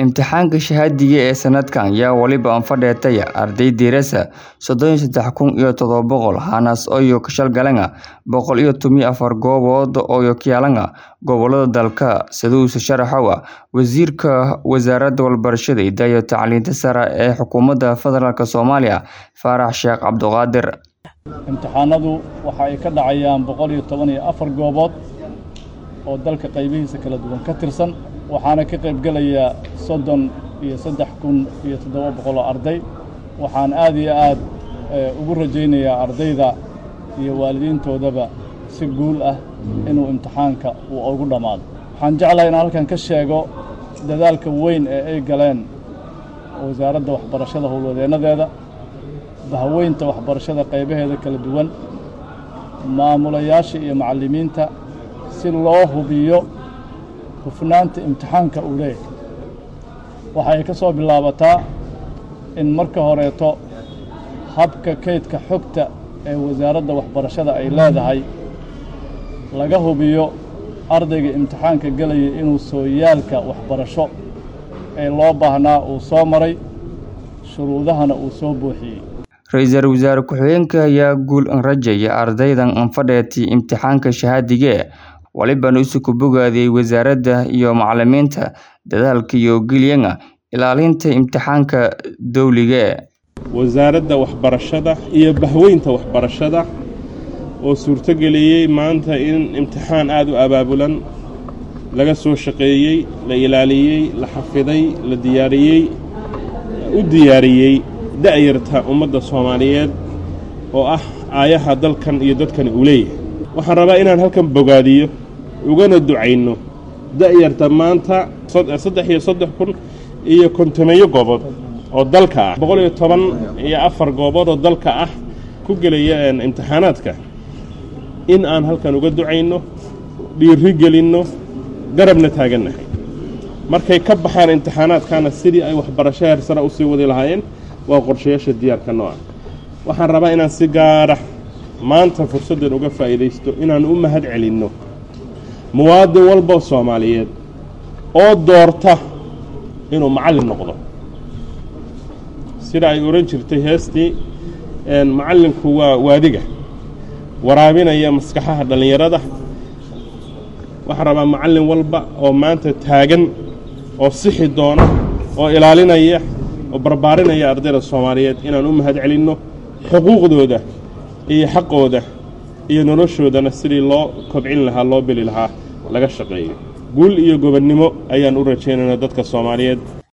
Imtixaanka shahaadiga ee sanadkan yaa waliba anfadheetaya arday diirasa sodon iyo sedax kun iyo todoba boqol hanas oyo kashalgalanga boqol iyo toban iyo afar goobood oo kuyaalanga gobolada dalka siduuse sharaxowa wasiirka wasaaradda walbarashada hidaha iyo tacliinta sare ee xukuumadda federaalk Soomaaliya Faarax Sheekh Cabduqaadir imtixaanadu waxa ay ka dhacayaan boqol iyo toban iyo afar goobood oo dalka qaybihiisa kala duwan ka tirsan waxaana ka qaybgelaya soddon iyo saddex kun iyo toddoba boqol oo arday waxaan aad iyo aad ugu rajaynayaa ardayda iyo waalidiintoodaba si guul ah inuu imtixaanka uu ugu dhammaado waxaan jeclahay inaan halkan ka sheego dadaalka weyn ee ay galeen wasaaradda waxbarashada howlwadeennadeeda bahaweynta waxbarashada qaybaheeda kala duwan maamulayaasha iyo macallimiinta si loo hubiyo hufnaanta imtixaanka uu leeyahay waxa ay ka soo bilaabataa in marka horeeto habka kaydka xogta ee wasaaradda waxbarashada ay leedahay laga hubiyo ardayga imtixaanka gelaya inuu sooyaalka waxbarasho ee loo baahnaa uu soo maray shuruudahana uu soo buuxiyey ra-iisul wasaare ku-xigeenka ayaa guul rajaya ardaydan anfadheetay imtixaanka shahaadige walibana isu ku bogaadiyey wasaaradda iyo macallimiinta dadaalka iyo geliyanga ilaalinta imtixaanka dowliga wasaaradda waxbarashada iyo bahweynta waxbarashada oo suurtogeliyey maanta in imtixaan aada u abaabulan laga soo shaqeeyey la ilaaliyey la xafiday la diyaariyey u diyaariyey da'yarta ummadda soomaaliyeed oo ah aayaha dalkan iyo dadkan uu leeyahay waxaan rabaa inaan halkan bogaadiyo ugana ducayno da'yarta maanta saddex iyo saddex kun iyo kontomeeyo goobood oo dalka ah boqol iyo toban iyo afar goobood oo dalka ah ku gelaya imtixaanaadka in aan halkan uga ducayno dhiiri gelinno garabna taagannahay markay ka baxaan imtixaanaadkana sidii ay waxbarasho heersana u sii wadi lahaayeen waa qorshayaasha diyaarka nooca waxaan rabaa inaan si gaara maanta fursaddan uga faa'iidaysto inaan u mahad celinno muwaadin walba soomaaliyeed oo doorta inuu macallin noqdo sida ay odhan jirtay heestii macallinku waa waadiga waraabinaya maskaxaha dhallinyarada waxaan rabaa macallin walba oo maanta taagan oo sixi doona oo ilaalinaya oo barbaarinaya ardayda soomaaliyeed inaan u mahad celinno xuquuqdooda iyo xaqooda iyo noloshoodana sidii loo kobcin lahaa loo beli lahaa laga shaqeeyo guul iyo gobonnimo ayaan u rajaynaynaa dadka soomaaliyeed